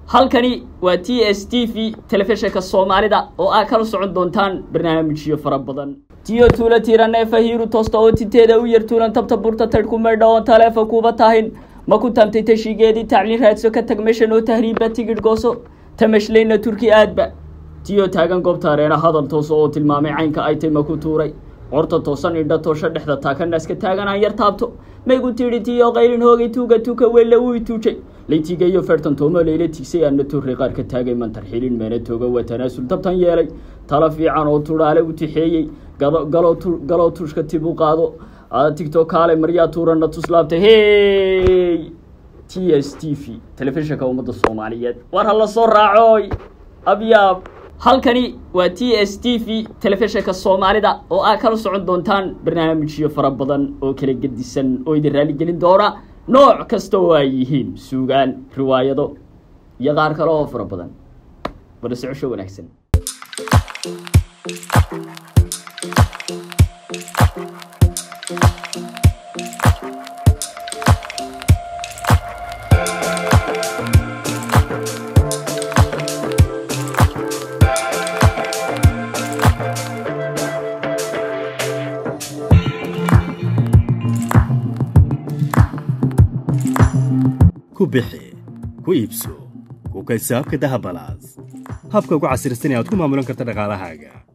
halkani waa t s t v telefishinka soomaalida oo aad kala socon doontaan barnaamijyo fara badan tiyo tuula tiiraneefa hiiru toosta oo tinteeda u yar tuulan tabta burta tadhku maydha oon taleefa kuuba tahin ma ku tamtay tashigeedii tacliin raadso ka tag meeshan oo tahriibba tigidh gooso tamashlayna turki aadba tiyo taagan goobta areena hadal tooso oo tilmaamay caynka ay tay ma ku tuuray qorta toosan indha toosho dhexda taakanaska taagan aan yar taabto maygu tidhi tiyo qaylin hoogay tuuga tuuka welle uu ituujay laytigayo fertan toomo layla tigsay aana turri qaar ka taagay mantar xilin meena tooga waa tanaasul tabtan yeelay talo fiican oo tudhaale u tixeeyey galoo tushka tib u qaado tigtok kaale maryaa tuurana tuslaabtay hey t s t v telefishinka ummadda soomaaliyeed war ha la soo raacoy abyaab halkani waa t s t v telefishinka soomaalida oo aad kala socon doontaan barnaamijyo fara badan oo kala gedisan oo idin raaligelin doona nooc kasta oo ay yihiin suugaan riwaayado iyo qaar kale oo fara badan bada socosho wanaagsan ku bixi ku iibso ku kaysaabka dahabalaas habka ugu casirsan ee aad ku maamulan karta dhaqaalahaaga